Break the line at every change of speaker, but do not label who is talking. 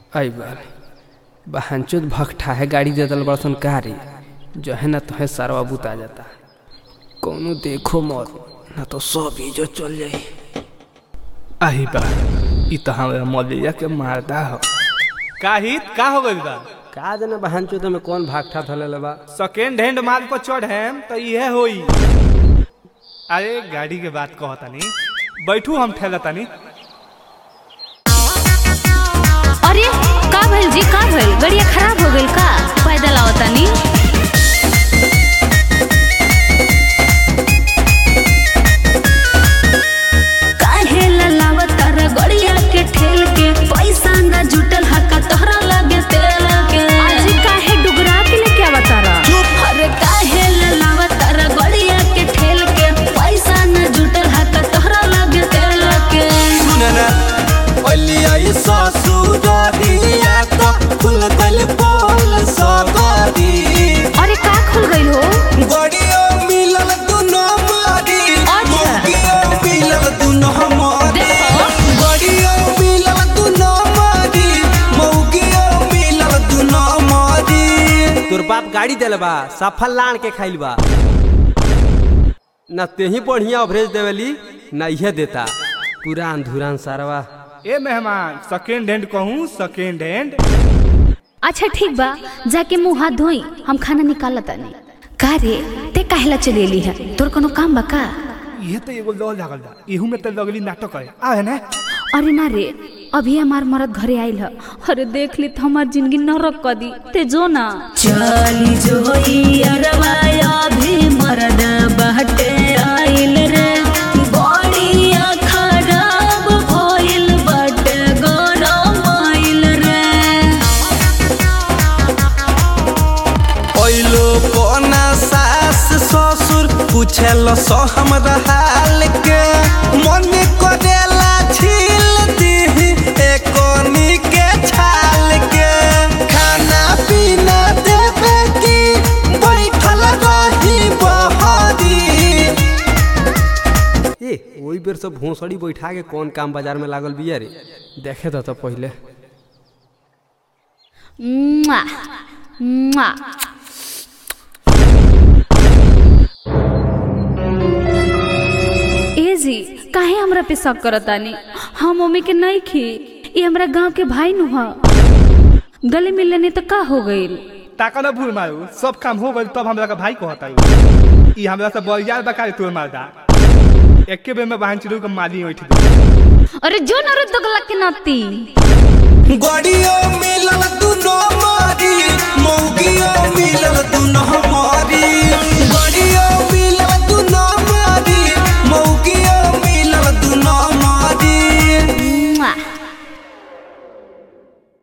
आई बार बहनचोद भगठा है गाड़ी दे दल बड़सन कारी जो है ना तुहे सारवा बुता जाता कौनो देखो मत ना तो सब इज्जत चल जाई आई बा ई तो हमारा मौलिया के मारदा हो
काहित का हो गइल बा
का जाने बहनचोद में कौन भागठा थले बा
सेकेंड हैंड माल पर चढ़ेम तो इहे होई अरे गाड़ी के बात कहतानी बैठू हम ठेलतानी
अरे का भइल जी का भइल गड़िया खराब हो गइल का पैदल आवतानी काहे ललावत रे गड़िया के ठेल के पैसा ना जुटल हका तोहरा लगे तेल के आज काहे डुगरा के लेके आवतारा अरे काहे ललावत रे गड़िया के ठेल के पैसा ना जुटल हका तोहरा लगे तेल के
सुनना पलिया ससुरिया तो खुल गल बोल सगरी
अरे का खुल गइल हो
गड़ियो मिलल दुनो मारी
अच्छा।
मुगियो मिलल दुनो मारी
देखो।
गड़ियो मिलल दुनो मारी मौगियो मिलल दुनो मारी
तोर बाप गाड़ी दिल बा सफल लान के खाइल बा ना तेही बढ़िया अवरेज देवेली ना इहे देता पुरान धुरान सारवा
ए मेहमान सेकेंड हैंड कहूँ सेकेंड हैंड
अच्छा ठीक बा जाके मुंह हाथ धोई हम खाना निकालत तानी का रे ते काहेला चलेली है तोर कोनो काम बा का
ये तो एगो लॉ लागल बा इहू में तो लगली नाटक है आ है ना
अरे ना रे अभी हमार मरद घरे आइल है अरे देख ली तो हमार जिंदगी नरक कर दी ते जो ना चली जो अरवाया भी मरद बहटे आइल रे बड़िया खराब भइल बटे गरम आइल रे
ओइलो कोना सास ससुर पूछेल सो हमरा हाल के मन करेला छील दी एकोनी के छाल के खाना पीना देवे की बैठल रही बहरी
ए ओई बेर सब भोसड़ी बैठा के कौन काम बाजार में लागल बिया रे
देखे तो, तो पहले
मुआ, मुआ। ए जी काहे हमरा पे शक करतानी हम ओमे के नहीं खी ये हमरा गांव के भाई नु ह गले मिलने ने तो का हो गइल
ताका ना भूल मारू सब काम हो गइल तब हमरा का भाई कहता है ई हमरा से बरियार बका तोर मारदा एके बेर में बहन चिरू के माली उठ
अरे जो न रुद गला के नाती
गड़ियो मिलल दुनो मारी मौगियो